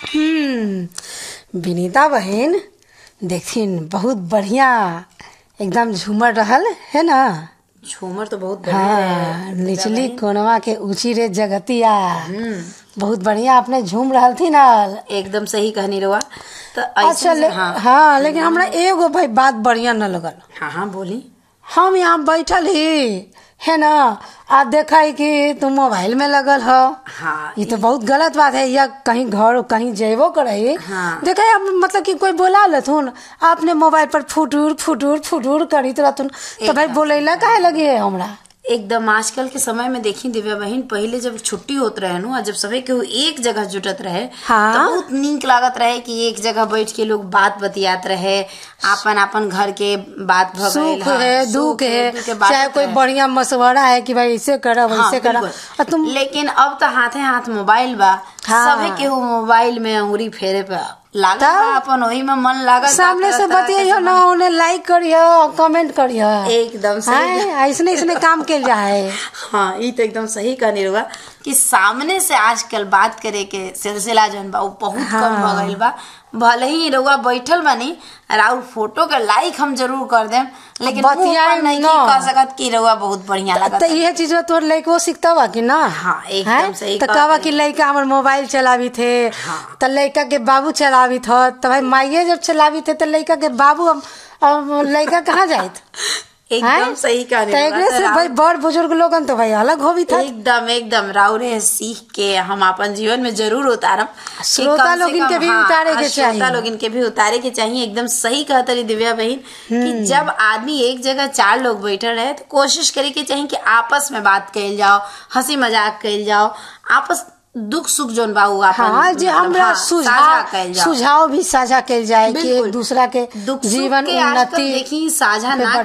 हम्म विनीता बहन देखिन बहुत बढ़िया एकदम झूमर रहल है ना झूमर तो बहुत बढ़िया है हाँ निचली कोनवा के ऊंची रे जगतिया बहुत बढ़िया अपने झूम रहल थी ना एकदम सही कहनी रवा तो अच्छा ऐसे ले, हाँ हाँ लेकिन हमरा एगो भाई बात बढ़िया न लगल हाँ हाँ बोली हम यहाँ बैठल ही है ना आ देखा है कि तुम मोबाइल में लगल हो हाँ ये तो बहुत गलत बात है या कहीं घर कहीं जेबो करे हाँ। देखे अब मतलब कि कोई बोला लथुन आपने मोबाइल पर फुटूर फुटूर फुटूर करीत रहथुन तो भाई बोलेला काहे लगी है हमरा एकदम आजकल के समय में देखी दिव्या बहन पहले जब छुट्टी होत रहे नु और जब सभी केहू एक जगह जुटत रहे हाँ। तो बहुत नीक लागत रहे कि एक जगह बैठ के लोग बात बतियात रहे आपन आपन घर के बात भगैल सुख है दुख है दुख के बात चाहे कोई रहे। बढ़िया मशवरा है कि भाई ऐसे करा हाँ, वैसे करा बिल्कुल। और तुम लेकिन अब तो हाथे हाथ मोबाइल बा हाँ। सभी केहू मोबाइल में अंगुरी फेरे पे लागत तब? बा अपन वही में मन लागत बा, सामने से तरह-तरह के बतियाइयो ना उन्हें लाइक करियो कमेंट करियो एकदम सही हैं, ऐसने ऐसने काम के जाए हाँ ये तो एकदम सही कहनी रहुआ कि सामने से आजकल बात करे के सिलसिला जौन बा वो बहुत कम हो गईल बा भले ही रहुआ बैठल बानी और फोटो के लाइक हम जरूर कर देम लेकिन मुंह बतियाए पर नहीं न। कह सकत कि रहुआ बहुत बढ़िया तो लगत ये चीज तोर लड़को सीखता बा कि ना हाँ, एकदम हैं? सही तो कहत कहवा हई। कि लड़का हमर मोबाइल चलावी थे हाँ। तो लड़का के बाबू चलावी थ तो भाई माइये जब चलावी थे तो लड़का के बाबू अब अब लड़का कहाँ जाइत एकदम हैं? सही कहनी तो रहुआ। एकरे तो से राव- भाई बड़ बुजुर्ग लोगन तो भाई अलग होवी था एकदम एकदम राउरे सीख के हम अपन जीवन में जरूर उतारम कि श्रोता कम से लोगिन कम, के भी हाँ, उतारे के श्रोता चाहिए। लोगिन के भी उतारे के चाहिए एकदम सही कहता रही दिव्या बहन कि जब आदमी एक जगह चार लोग बैठे रहे तो कोशिश करे के चाहिए कि आपस में बात कइल जाओ हंसी मजाक कइल जाओ आपस दुख सुख जोन बा उ आपन हाँ जे मतलब, हमरा हाँ, सुझाव साझा कइल जाओ सुझाव भी साझा कइल जाए कि बिल्कुल। एक दूसरा के दुख जीवन सुख के आजकल उन्नति देखी साझा पे ना